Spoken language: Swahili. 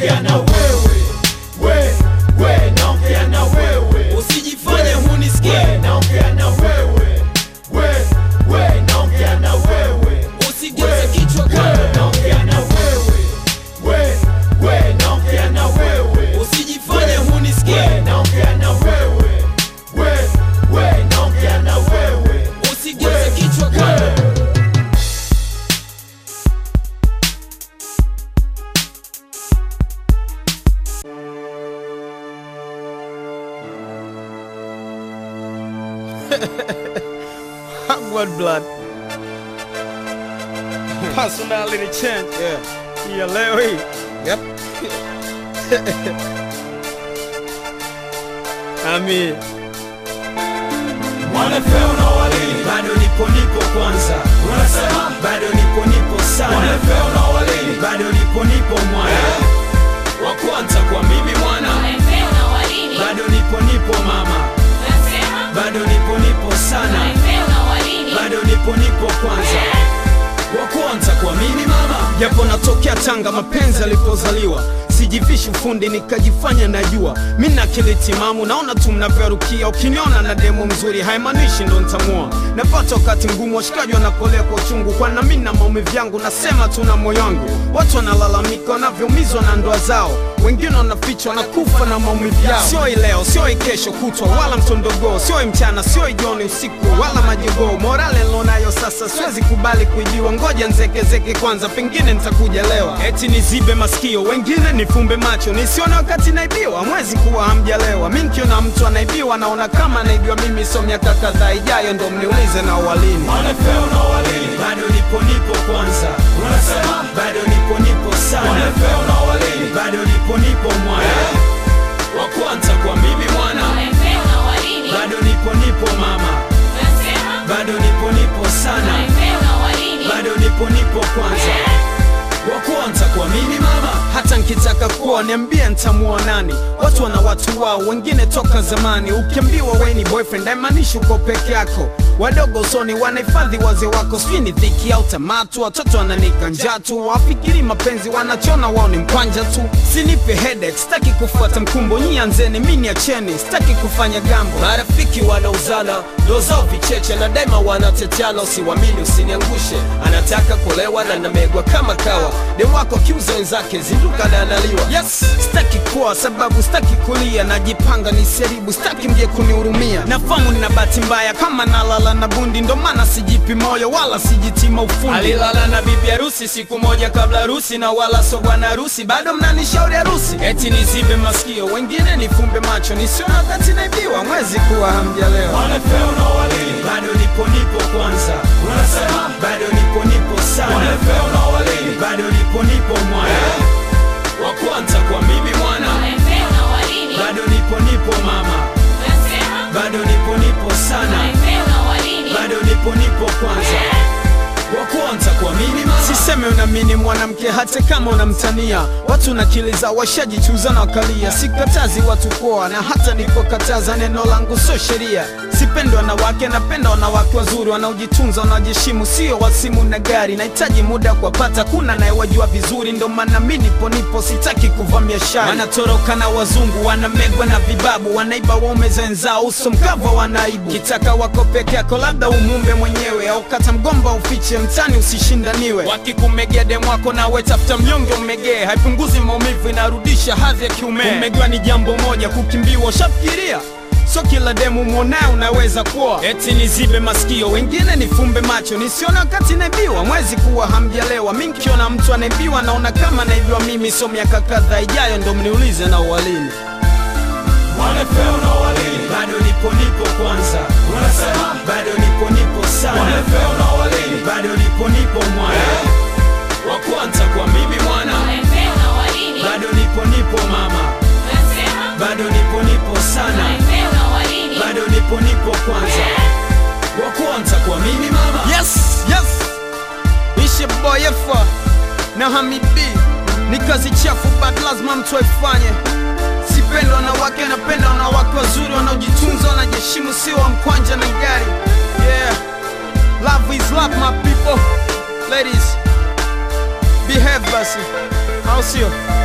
naongea na wewe we we naongea na wewe usijifanye hunisikie we naongea na wewe we we naongea na wewe usigeuze kichwa we kando naongea na wewe we we naongea na wewe usijifanye hunisikie we naongea na wewe we we naongea na wewe usigeuze kichwa kando Blood blood. Personality change. Yeah. Yeah, leo hii. Yep. Ami. Mwanafeo na walini bado nipo nipo kwanza unasema bado nipo nipo sana Mwanafeo na walini bado nipo nipo mwana wa kwanza kwa mimi mwana bado nipo nipo mama bado nipo nipo sana bado nipo nipo kwanza wa kwanza kwa mimi mama Japo natokea Tanga, mapenzi alipozaliwa sijivishi ufundi nikajifanya najua mi na akili timamu, naona tu mnavyorukia. Ukiniona na demo mzuri haimaanishi ndo ntamua. Napata wakati mgumu, washikaji wanapolea kwa uchungu, kwana mi na maumivu yangu, nasema tu na moyo wangu. Watu wanalalamika wanavyoumizwa na ndoa zao, wengine wanafichwa wanakufa na maumivu yao. Sio hii leo, sio hii kesho kutwa, wala mtondogoo, sio hii mchana, sio hii jioni, usiku wala majogoo. Morale nilonayo sasa, siwezi kubali kuibiwa, ngoja nzekezeke kwanza, pengine nitakuja lewa. Eti nizibe masikio, wengine nifumbe macho, nisione wakati naibiwa. Mwezi kuwa hamjalewa, mi nikiona mtu anaibiwa, naona kama anaibiwa mimi. So miaka kadhaa ijayo ndo mniulize na walini. Mwanafeo na walini bado nipo nipo kwanza unasema bado nipo nipo sana Mwanafeo na walini bado nipo nipo mwana wa kwanza kwa mimi mwana bado nipo nipo mama bado nipo nipo sana bado nipo nipo kwanza wa kwanza kwa mimi mama hata nkitaka kuwa niambie ntamuoa nani watu wana watu wao wengine toka zamani ukiambiwa we ni boyfriend haimaanishi uko peke yako wadogo usoni wanahifadhi wazee wako sijui ni dhiki au tamatu watoto wananika njaa tu wafikiri mapenzi wanachona wao ni mkwanja tu sinipe headache sitaki kufuata mkumbo nyi anzeni mi niacheni sitaki kufanya gambo marafiki wanauzana ndo zao vicheche na daima wanateteana usiwamini usiniangushe anataka kulewa na namegwa kama kawa demu wako kiuza wenzake zinduka na analiwa yes sitaki kuwa sababu sitaki kulia najipanga niseribu sitaki mje kunihurumia nafamu nina bahati mbaya kama nalala na bundi ndo maana sijipi moyo wala sijitima ufundi alilala na bibi harusi siku moja kabla harusi na wala so bwana harusi bado mnanishauri harusi eti nizibe masikio wengine nifumbe macho nisiona wakati naibiwa mwezi kuwa hamjalewa Mwanafeo na walini bado nipo nipo kwanza unasema bado nipo nipo sana Mwanafeo na walini bado nipo nipo mwana wa kwanza kwa mimi mwana bado nipo nipo mama bado nipo nipo sana bado nipo nipo kwanza wa kwanza kwa mimi mama siseme unamini mwanamke hata kama unamtania watu na akili za washajichuza na wakalia sikatazi watu poa na hata nipokataza neno langu sio sheria sipendi wanawake napenda wanawake wazuri wanaojitunza wanaojiheshimu sio wasimu na gari nahitaji muda kuwapata kuna nayewajua vizuri ndo maana mi nipo nipo sitaki kuvamia shari wanatoroka na wazungu wanamegwa na vibabu wanaiba waume zenzao uso mkava wanaibu kitaka wako peke yako labda umumbe mwenyewe au kata mgomba ufiche mtani usishindaniwe wakikumegea demu wako nawe tafuta mnyonge umegee haipunguzi maumivu inarudisha hadhi ya kiume kumegewa ni jambo moja kukimbiwa ushafikiria so kila demu mwonaye unaweza kuwa eti nizibe masikio wengine nifumbe macho nisione wakati naibiwa mwezi kuwa hamjalewa mi nkiona mtu anaibiwa naona kama naibiwa mimi so miaka kadhaa ijayo ndo mniulize na uwalini Mwanafeo na walini bado nipo nipo kwanza unasema bado nipo nipo sana Mwanafeo na walini bado nipo nipo mwana wa kwanza kwa mimi mwana bado nipo nipo mama bado nipo nipo sana bado nipo nipo kwanza wa kwanza kwa mimi mama yes yes ishe boyefa na hamidi ni kazi chafu but lazima mtu aifanye sipenda wanawake napenda wanawake wazuri wanaojitunza wanajiheshimu sio wa mkwanja na gari yeah love is love my people ladies behave basi au sio